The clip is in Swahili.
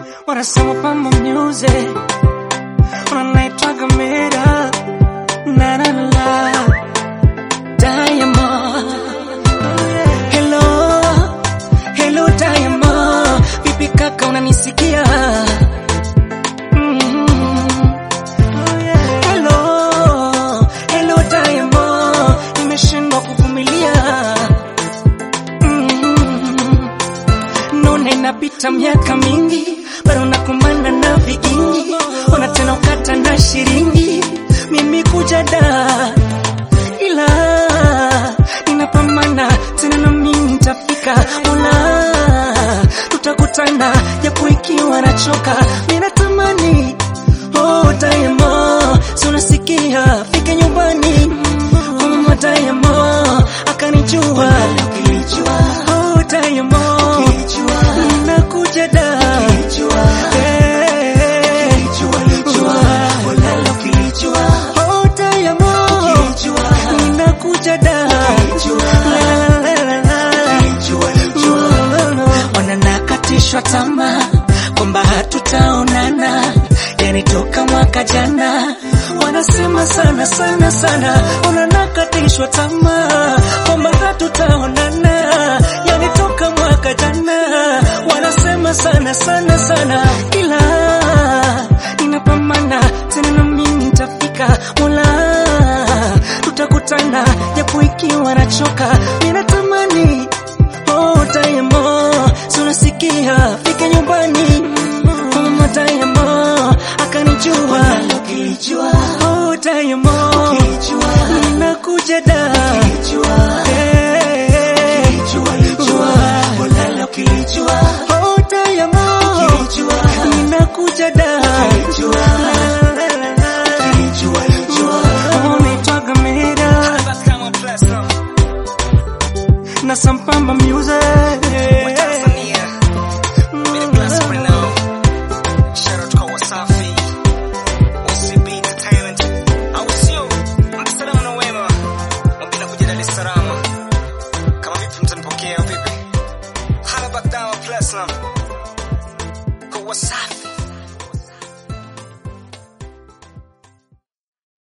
wanasema pamba music wanaitwaga mera na na na Diamond Hello Hello Diamond Vipi kaka unanisikia Mhm. Hello Hello Diamond Nimeshindwa kuvumilia Mhm. None inapita miaka mingi bado nakumbana na vigingi ona tena ukata na shilingi mimi kuja da ila ninapambana tena na mimi nitafika mola tutakutana japo ikiwa nachoka mimi natamani oh Diamond si unasikia fike nyumbani kwa mama Diamond akanijua oh Diamond nakuja da Eh, oh Diamond ninakuja da La, la, la, la, la. wananakatishwa tamaa kwamba hatutaonana yani toka mwaka jana wanasema sana sana sana wananakatishwa tamaa kwamba hatutaonana yani toka mwaka jana wanasema sana sana sana ila ninapambana tena na mimi nitafika mola tutakutana japo ikiwa nachoka ninatamani oh Diamond si unasikia fika nyumbani kwa mama Diamond akanijua oh Diamond ninakuja da Eh, oh Diamond ninakuja da unaitwaga Mera na Sampamba Music Wasafi